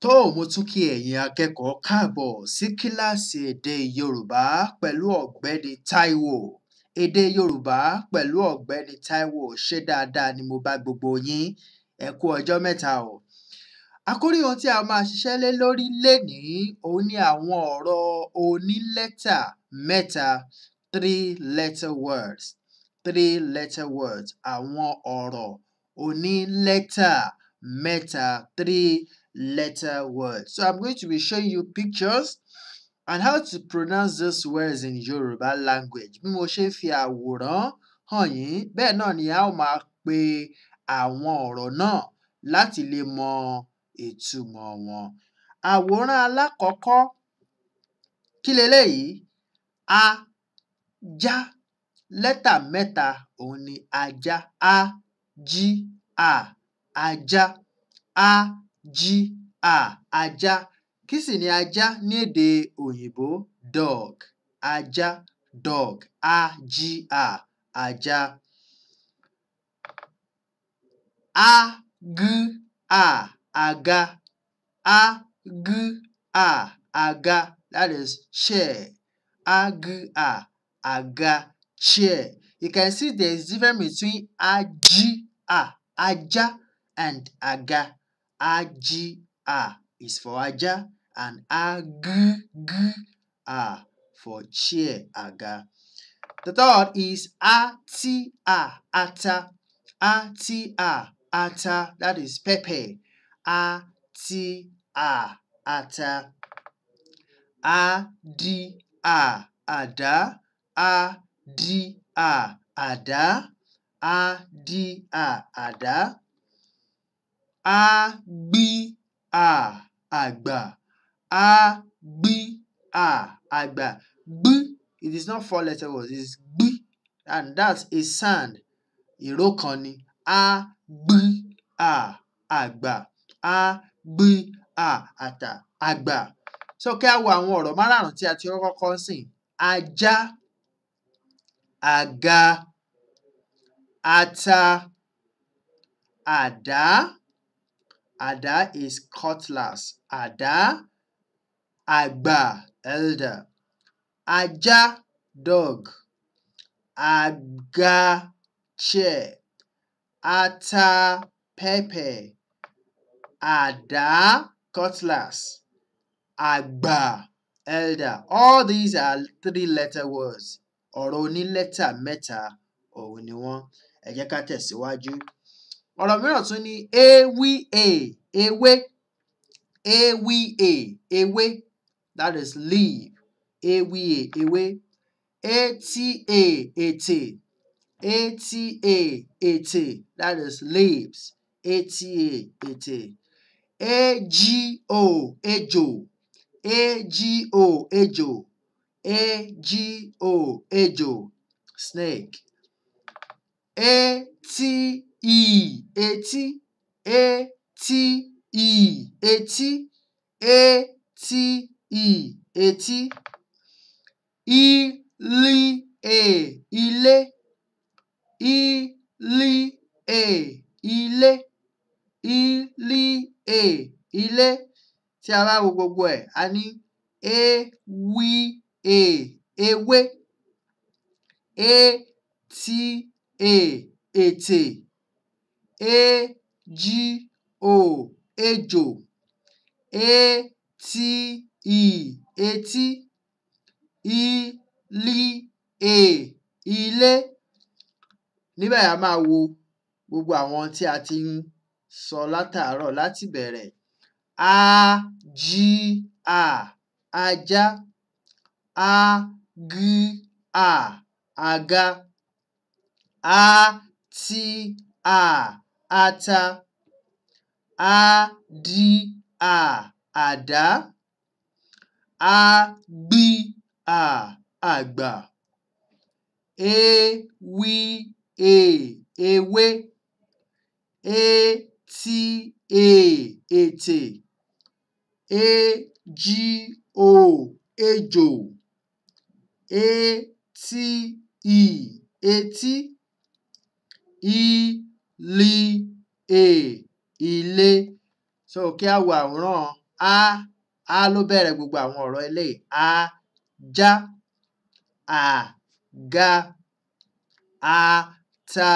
tó mo tún kí ẹ̀yin akẹ́kọ̀ọ́ káàbọ̀ sí kíláàsì èdè yorùbá pẹ̀lú ọ̀gbẹ́ni táíwò èdè yorùbá pẹ̀lú ọ̀gbẹ́ni táíwò ṣé dáadáa ni mo bá gbogbo yín ẹ kú ọjọ́ mẹ́ta o àkórí ohun tí a máa ṣiṣẹ́ lé lórí lénìí òun ni àwọn ọ̀rọ̀ onílẹ́tà mẹ́ta three letter words three letter words àwọn ọ̀rọ̀ onílẹ́tà mẹ́ta three letter words so i'm going to be showing you pictures and how to pronounce those words in Yoruba language bí mo ṣe ń fi àwòrán hàn yín bẹ́ẹ̀ náà ni a ó máa pe àwọn ọ̀rọ̀ náà láti lè mọ ìtumọ̀ wọn àwòrán alákọ̀ọ́kọ́ kí leléyìí ajá lẹ́tà mẹ́ta òun ni ajá a jí a ajá a jí a ajá kí sì ni ajá ní èdè òyìnbó dog ajá dog a jí a ajá a g a àga a g a àga that is chair a g a àga chair you can see there is difference between ají a ajá and àga ají a is for ajá and ag g a for chair àga. The third is ati a ata ati a ata that is pepper ati a ata adi a àdá adi a àdá adi a àdá ágbí a àgbà ágbí a àgbà gbí it is not four letter word it is gbí and that's a sound ìró kan ni ágbí a àgbà ágbí a àtà àgbà so kí á wo àwọn ọ̀rọ̀ márààrún tí a ti kọ́kọ́ kọ́ ńsìn ajá àga ata àdá àdá is cutlass àdá àgbà elder ajá dog àga chair ata pepper àdá cutlass àgbà elder all these are three letter words ọ̀rọ̀ onílẹ́tà mẹ́ta òun ni wọ́n ẹ jẹ́ ká tẹ̀síwájú. ọ̀rọ̀ mìíràn tún ni ewíè ewé ewíè ewé that is leaf ewíè ewé etíè ètè etíè ètè that is leaves etíè ètè éjíò ejò éjíò ejò éjíò ejò snake etíì etí etíì etí etíì etí ílíè ilé ílíè ilé ílíè ilé tí a bá wo gbogbo ẹ̀ a ní éwíè ewé étíè ètè éjíò ejò étíì etí ílíè ilé. ní báyìí a máa wo gbogbo àwọn tí a ti ń sọ látàárọ̀ láti ìbẹ̀rẹ̀ ájíà ajá ágíà àga átíà ata ádíà àdá ágbíà àgbà éwíè ewé étíè ètè éjíò ejò étíì etí ílíè ilé. so kí á wo àwòrán a a ló bẹ̀rẹ̀ gbogbo àwọn ọ̀rọ̀ eléyìí ajá àga ata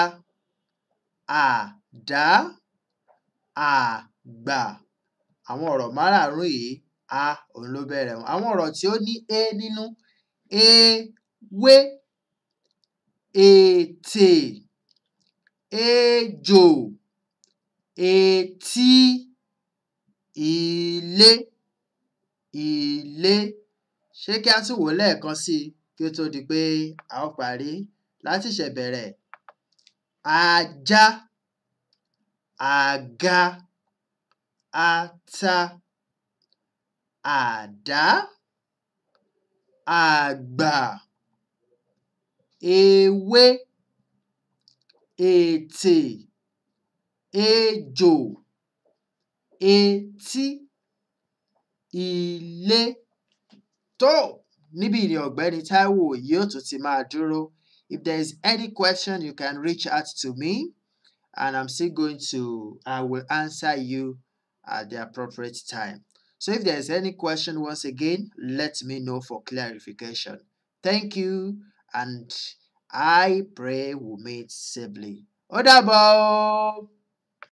àdá àgbà àwọn ọ̀rọ̀ márààrún yìí a òun ló bẹ̀rẹ̀ wọn àwọn ọ̀rọ̀ tí ó ní é nínú ewé ètè ejò etí ilé ilé ṣé kí á tún wò ó lẹ́ẹ̀kan sí i kí ó tó di pé a ó parí láti ìṣẹ̀bẹ̀rẹ̀ ajá àga ata àdá àgbà ewé ètè ejò etí ilé tó níbí ni ọ̀gbẹ́ni Táíwò yóò tún ti máa dúró if there is any question you can reach out to me and I'm still going to I will answer you at the appropriate time so if there is any question once again let me know for clarification thank you and I pray we meet safely ó dàbọ̀ o.